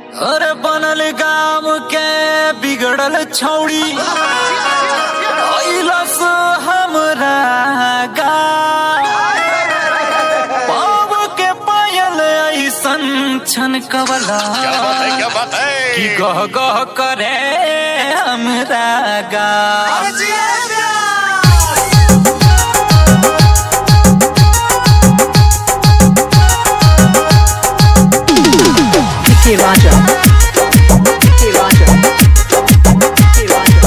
अरे बनल गाम के बिगड़ल छौड़ी अइलस हमरा गाँव पाव के पायल ऐसन छन कवला क्या बात है क्या बात है कि गह गह करे हमरा गाँव Vicky Raja. Vicky Raja. Vicky Raja.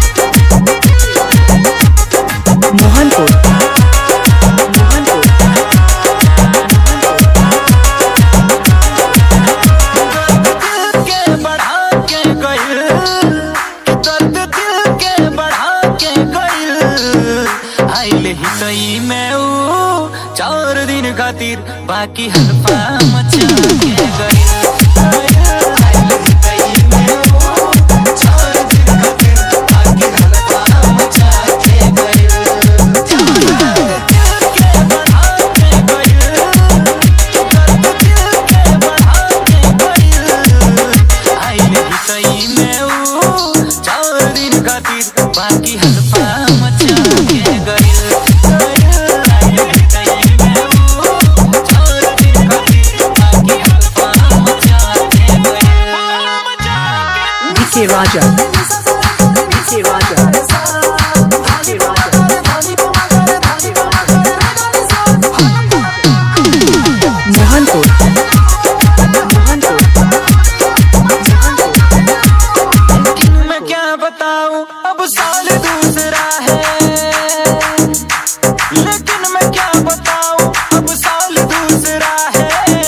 Mohanpur. Mohanpur. दिल के बढ़ा के गइल दर्द दिल के बढ़ा के गइल आइल ही तई में ऊ चार दिन खातिर बाकी हल्फा मचा के गइल आइल ही तई में ऊ, चार दिन खातिर बाकी हल्फा मचा के गइल। दिल के बढ़ा के गइल दर्द दिल के बढ़ा के गइल आइल ही तई में ऊ चार दिन खातिर बाकी हल्फा मचा के गइल आइल ही तई में ऊ चार दिन खातिर बाकी हल्फा मचा के गइल Vicky Raja. Vicky Raja. Vicky Raja. Mohanpur. Mohanpur. लेकिन मैं क्या बताऊं अब साल दूसरा है लेकिन मैं क्या बताऊं अब साल दूसरा है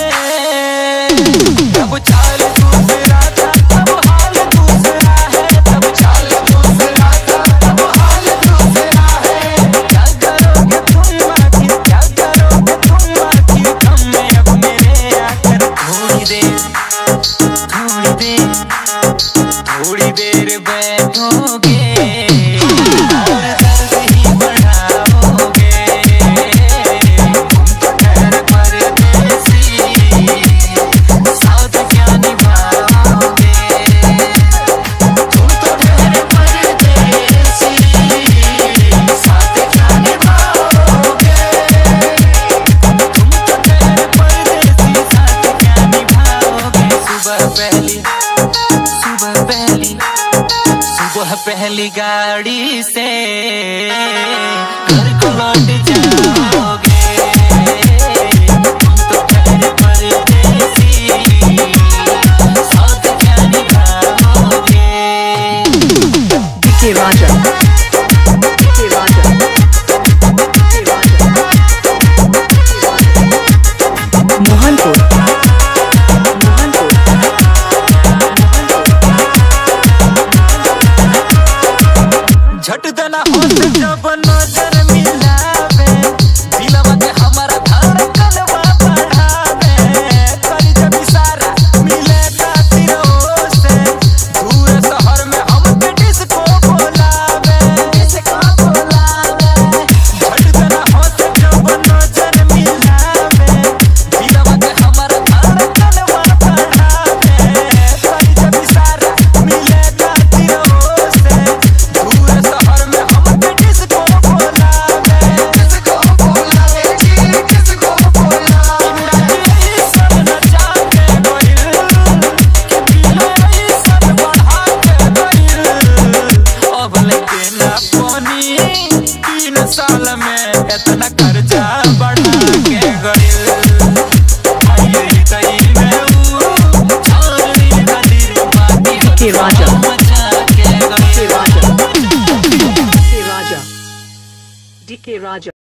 अब चाल दूसरा था अब हाल दूसरा है अब चाल दूसरा था अब हाल दूसरा है क्या करोगे तुम आखिर क्या करोगे तुम आखिर कम में अब मेरे आकर थोड़ी देर थोड़ी देर थोड़ी देर बैठोगे और दर्द ही बढ़ाओगे तुम तो ठहर परदेसी साथ क्या निभाओगे तुम तो ठहर परदेसी साथ क्या निभाओगे तुम तो ठहर परदेसी साथ क्या निभाओगे सुबह पहली सुबह पहली सुबह पहली गाड़ी से घर को लौट जाओगे तुम तो ठहरे परदेसी साथ क्या निभाओगे Vicky Raja. Vicky Raja. Vicky Raja. Mohanpur. Mohanpur. झट देना होत जब नजर मिलावे दिलवा के हमारा धड़कनवा बढ़ावे कर जब इशारा मिले खातिर से दूर शहर में हमके डिस्को बोलावे डिस्को बोलावे झट देना होत जब नजर मिलावे दिलवा के हमारा धड़कनवा बढ़ावे कर जब इशारा मिले खातिर से दूर शहर में हमके डिस्को बोलावे डिस्को बोलावे जी डिस्को बोलावे सब नचा के गइल कि दिल सब बढ़ा के गइल अब लेके ना पानी तीन साल में इतना कर्जा बढ़ा के गइल आइए ही तई में ऊ छोड़ खातिर बाकी Vicky Raja. मचा के Vicky गइल Raja. Vicky Raja. DK Raja.